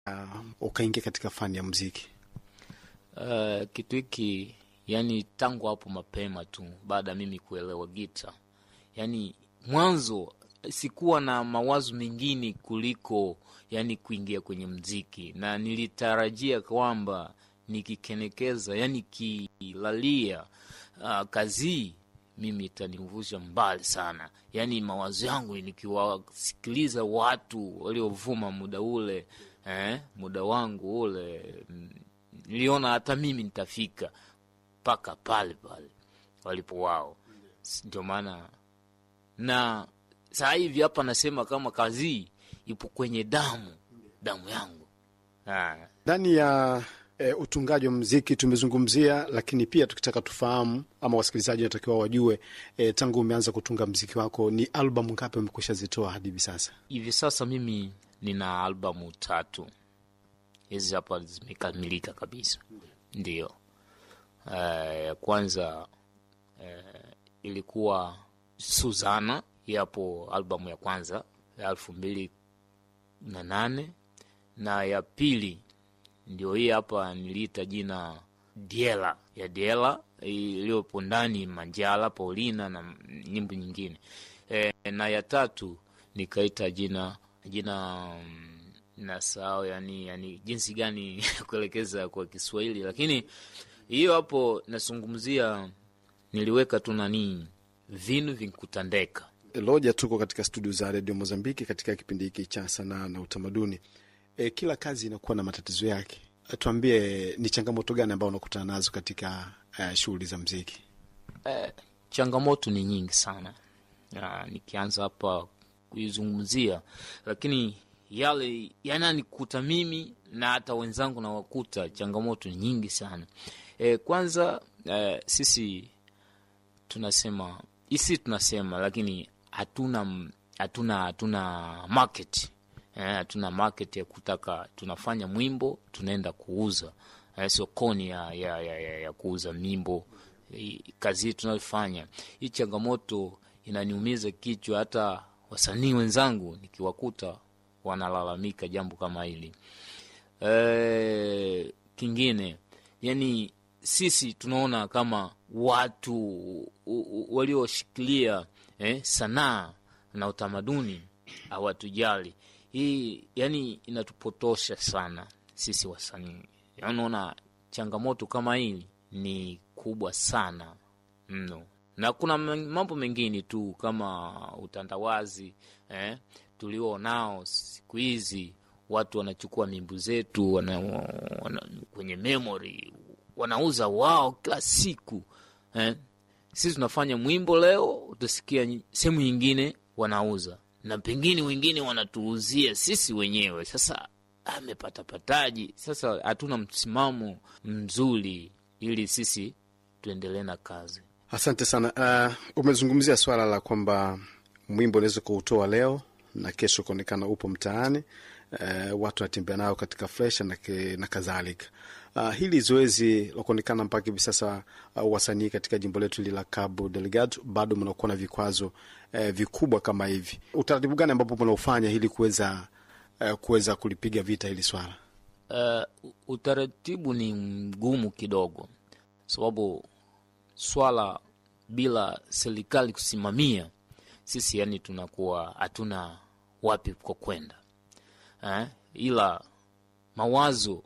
uh, ukaingia katika fani ya muziki? Uh, kitu hiki yani tangu hapo mapema tu baada ya mimi kuelewa gita, yani mwanzo sikuwa na mawazo mengine kuliko yani kuingia kwenye mziki, na nilitarajia kwamba nikikenekeza, yani kilalia uh, kazi mimi itanivusha mbali sana. Yani mawazo yangu nikiwasikiliza watu waliovuma muda ule eh, muda wangu ule niliona hata mimi nitafika mpaka pale pale walipo wao. Ndio maana na saa hivi hapa nasema kama kazi ipo kwenye damu damu yangu ndani ya e, utungaji wa mziki tumezungumzia, lakini pia tukitaka tufahamu ama wasikilizaji wanatakiwa wajue e, tangu umeanza kutunga mziki wako ni albamu ngapi umekwisha zitoa hadi hivi sasa? Hivi sasa mimi nina albamu tatu, hizi hapa zimekamilika kabisa. Ndio ya uh, kwanza uh, ilikuwa Suzana, yapo albamu ya kwanza ya elfu mbili na nane na ya pili ndio hii hapa niliita jina Diela ya Diela iliyopo ndani Manjala, Paulina na nyimbo nyingine e, na ya tatu nikaita jina jina nasahau, yani, yani jinsi gani kuelekeza kwa Kiswahili, lakini hiyo hapo nazungumzia, niliweka tu nani vinu vinkutandeka Loja. Tuko katika studio za redio Mozambiki katika kipindi hiki cha sanaa na utamaduni. E, kila kazi inakuwa na matatizo yake. Tuambie, ni changamoto gani ambao unakutana nazo katika uh, shughuli za mziki? E, changamoto ni nyingi sana ya, nikianza hapa kuizungumzia, lakini yale yananikuta mimi na hata wenzangu nawakuta, changamoto ni nyingi sana. E, kwanza e, sisi tunasema isi tunasema, lakini hatuna hatuna hatuna market hatuna eh, market ya kutaka tunafanya mwimbo tunaenda kuuza eh, sokoni ya, ya, ya, ya, ya kuuza mimbo eh, kazi hii tunayofanya hii, changamoto inaniumiza kichwa. Hata wasanii wenzangu nikiwakuta wanalalamika jambo kama hili eh, kingine yani sisi tunaona kama watu walioshikilia eh, sanaa na utamaduni hawatujali. Hii yani inatupotosha sana sisi wasanii. Unaona, changamoto kama hii ni kubwa sana mno, na kuna mambo mengine tu kama utandawazi eh, tulio nao siku hizi. Watu wanachukua mimbu zetu wana, wana, kwenye memory wanauza wao kila siku eh. Sisi tunafanya mwimbo leo, utasikia sehemu nyingine wanauza na pengine wengine wanatuuzia sisi wenyewe. Sasa amepatapataji? Sasa hatuna msimamo mzuri ili sisi tuendelee na kazi. Asante sana. Uh, umezungumzia swala la kwamba mwimbo unaweza kuutoa leo na kesho ukaonekana upo mtaani, uh, watu wanatembea nao katika fresha na, na kadhalika. Uh, hili zoezi la kuonekana mpaka hivi sasa uh, wasanii katika jimbo letu hili la Cabo Delgado bado mnakuwa na vikwazo uh, vikubwa kama hivi. Utaratibu gani ambapo mnaofanya ili kuweza uh, kuweza kulipiga vita hili swala? Uh, utaratibu ni mgumu kidogo, sababu swala bila serikali kusimamia sisi, yani tunakuwa hatuna wapi kwa kwenda eh, ila mawazo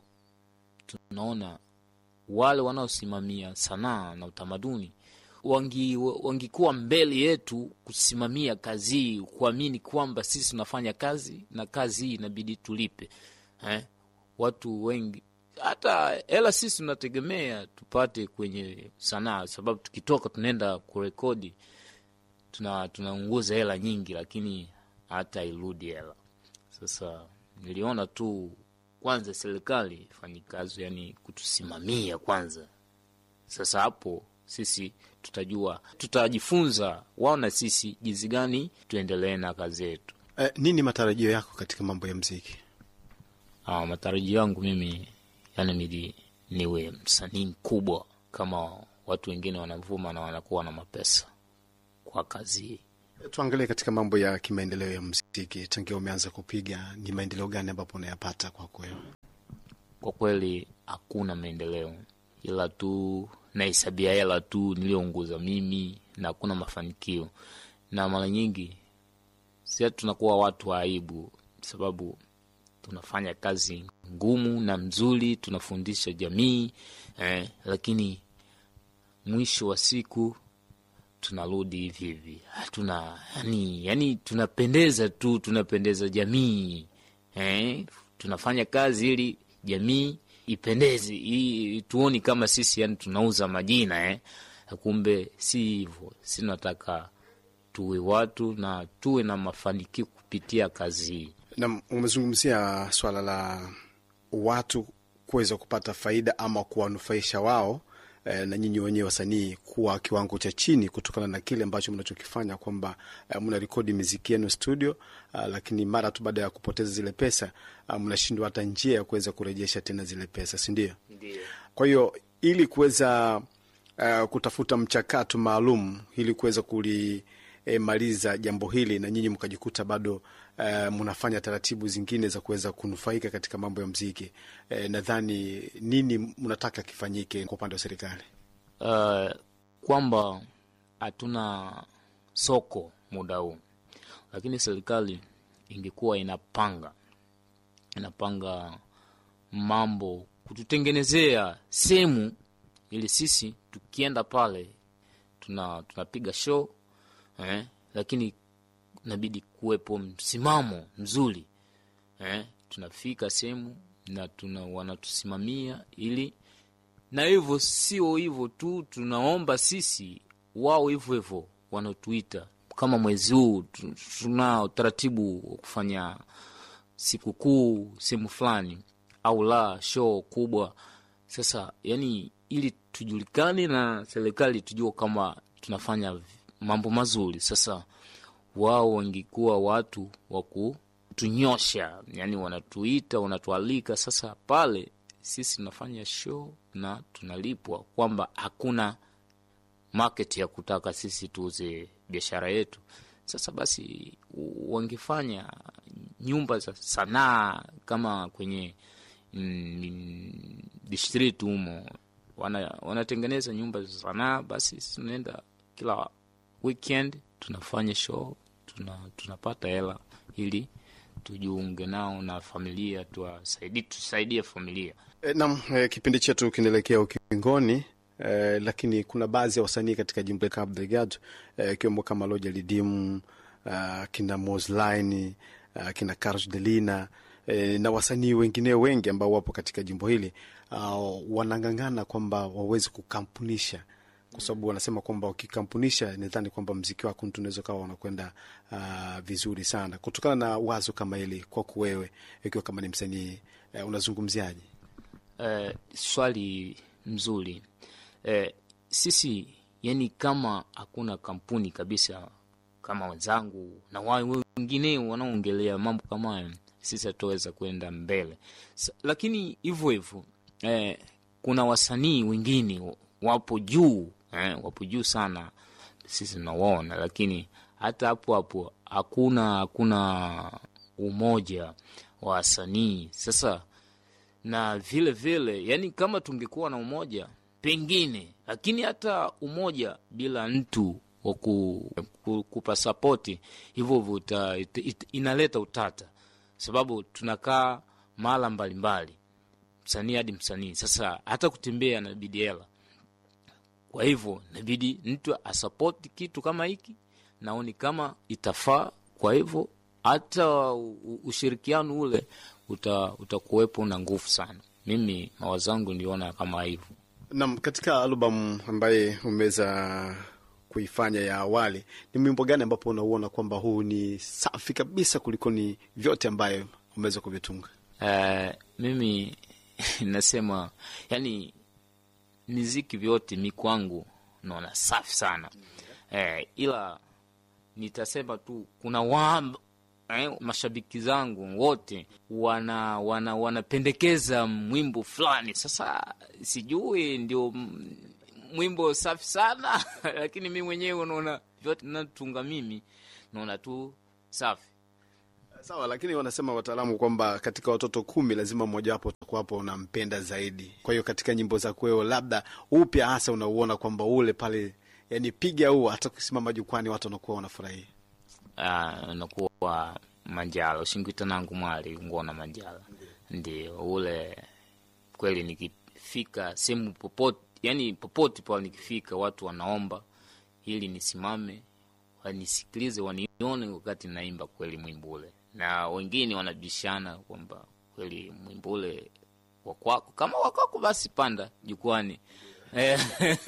tunaona wale wanaosimamia sanaa na utamaduni wangi wangikuwa mbele yetu kusimamia kazi hii, kuamini kwamba sisi tunafanya kazi na kazi hii inabidi tulipe eh? Watu wengi hata hela sisi tunategemea tupate kwenye sanaa, sababu tukitoka tunaenda kurekodi tuna tunaunguza hela nyingi, lakini hata irudi hela. Sasa niliona tu kwanza serikali fanyi kazi, yani kutusimamia kwanza. Sasa hapo sisi tutajua, tutajifunza wao na sisi jinsi gani tuendelee na kazi yetu. Eh, nini matarajio yako katika mambo ya mziki? Ah, matarajio yangu mimi yani mili niwe msanii mkubwa kama watu wengine wanavuma na wanakuwa na mapesa kwa kazi hii. Tuangalie katika mambo ya kimaendeleo ya mziki, tangia umeanza kupiga, ni maendeleo gani ambapo unayapata kwako wewe? Kwa kweli hakuna maendeleo, ila tu nahesabia hela tu niliyounguza mimi na hakuna mafanikio, na mara nyingi sia tunakuwa watu wa aibu, sababu tunafanya kazi ngumu na mzuri, tunafundisha jamii eh, lakini mwisho wa siku tunarudi hivi hivi, hatuna yani, yani tunapendeza tu, tunapendeza jamii eh, tunafanya kazi ili jamii ipendeze, hii tuoni kama sisi yani tunauza majina eh. Kumbe si hivyo, si nataka tuwe watu na tuwe na mafanikio kupitia kazi hii. Na umezungumzia swala la watu kuweza kupata faida ama kuwanufaisha wao eh, na nyinyi wenyewe wasanii kuwa kiwango cha chini kutokana na kile ambacho mnachokifanya kwamba eh, mna rekodi miziki yenu studio ah, lakini mara tu baada ya kupoteza zile pesa ah, mnashindwa hata njia ya kuweza kurejesha tena zile pesa, si ndio? Kwa hiyo ili kuweza uh, kutafuta mchakato maalum ili kuweza kulimaliza jambo hili na nyinyi mkajikuta bado uh, mnafanya taratibu zingine za kuweza kunufaika katika mambo ya mziki uh, nadhani nini mnataka kifanyike kwa upande wa serikali? uh, kwamba hatuna soko muda huu, lakini serikali ingekuwa inapanga inapanga mambo kututengenezea sehemu ili sisi tukienda pale tuna tunapiga show eh, lakini inabidi kuwepo msimamo mzuri eh, tunafika sehemu na tuna wanatusimamia ili na hivyo sio hivyo tu, tunaomba sisi wao hivyo hivyo wanatuita kama mwezi huu tu- tuna utaratibu wa kufanya sikukuu sehemu fulani au la show kubwa. Sasa yani, ili tujulikane na serikali tujua kama tunafanya mambo mazuri. Sasa wao wangekuwa watu wa kutunyosha, yani wanatuita, wanatualika. Sasa pale sisi tunafanya show na tunalipwa, kwamba hakuna market ya kutaka sisi tuuze biashara yetu. Sasa basi wangefanya nyumba za sanaa kama kwenye mm, district humo wana, wanatengeneza nyumba za sanaa, basi sisi tunaenda kila weekend tunafanya show, tuna, tunapata hela ili tujiunge nao na familia, tuwasaidie tusaidie familia. E, nam e, kipindi chetu kinaelekea ukingoni e, lakini kuna baadhi ya wasanii katika jimbo la Cabo Delgado ikiwemo kama Loja Lidimu uh, kina Mosline uh, kina Carlos Delina e, na wasanii wengine wengi ambao wapo katika jimbo hili uh, wanang'ang'ana kwamba waweze kukampunisha kwa sababu wanasema kwamba wakikampunisha, nadhani kwamba mziki wako tunaweza kawa wanakwenda uh, vizuri sana. Kutokana na wazo kama hili, kwako wewe ikiwa kama ni msanii uh, unazungumziaje? Eh, swali mzuri. Eh, sisi yani, kama hakuna kampuni kabisa kama wenzangu na wao wengine wanaongelea mambo kama hayo, sisi hatutaweza kwenda mbele. Sa, lakini hivyo hivyo eh, kuna wasanii wengine wapo juu eh, wapo juu sana, sisi tunawaona, lakini hata hapo hapo hakuna hakuna umoja wa wasanii sasa na vile vile yani, kama tungekuwa na umoja pengine, lakini hata umoja bila mtu wa ku, ku, kupa sapoti hivyo hivyo inaleta utata, sababu tunakaa mahala mbalimbali, msanii hadi msanii. Sasa hata kutembea nabidi hela, kwa hivyo nabidi mtu asapoti kitu kama hiki, naoni kama itafaa. Kwa hivyo hata ushirikiano ule utakuwepo uta na nguvu sana. Mimi mawazo yangu niliona kama hivyo. Nam, katika albamu ambaye umeweza kuifanya ya awali, ni mwimbo gani ambapo unauona kwamba huu ni safi kabisa kuliko ni vyote ambayo umeweza kuvitunga? Uh, mimi nasema yani miziki vyote mi kwangu naona safi sana uh, ila nitasema tu kuna wamba Eh, mashabiki zangu wote wana wana wanapendekeza mwimbo fulani. Sasa sijui ndio mwimbo safi sana lakini mi mwenyewe unaona vyote natunga mimi naona tu safi Sawa, lakini wanasema wataalamu kwamba katika watoto kumi lazima mmojawapo utakuwapo unampenda zaidi. Kwa hiyo katika nyimbo za kweo, labda upya hasa unauona kwamba ule pale, yani piga huu, hata kusimama jukwani watu wanakuwa wanafurahia. Ah, nakuwa manjala ushingwita nangu mwali ngona manjala ndio ule kweli nikifika sehemu popote yani popote pale nikifika watu wanaomba ili nisimame wanisikilize wanione wakati naimba kweli mwimbo ule na wengine wanabishana kwamba kweli mwimbo ule wakwako kama wakwako basi panda jukwani Eh.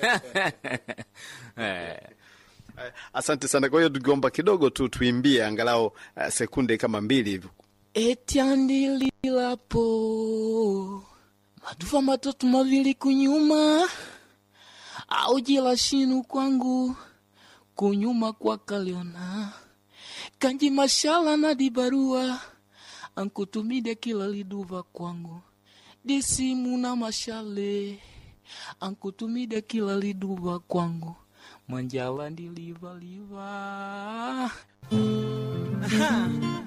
Eh. Eh, Asante sana. Kwa hiyo tukiomba kidogo tu tuimbie angalau uh, sekunde kama mbili hivi. etyandililapo maduva matatu mavili kunyuma aujila shinu kwangu kunyuma kwa kaliona kanji mashala na dibarua ankutumide kila liduva kwangu disimu na mashale ankutumide kila liduva kwangu manjala ndilivaliva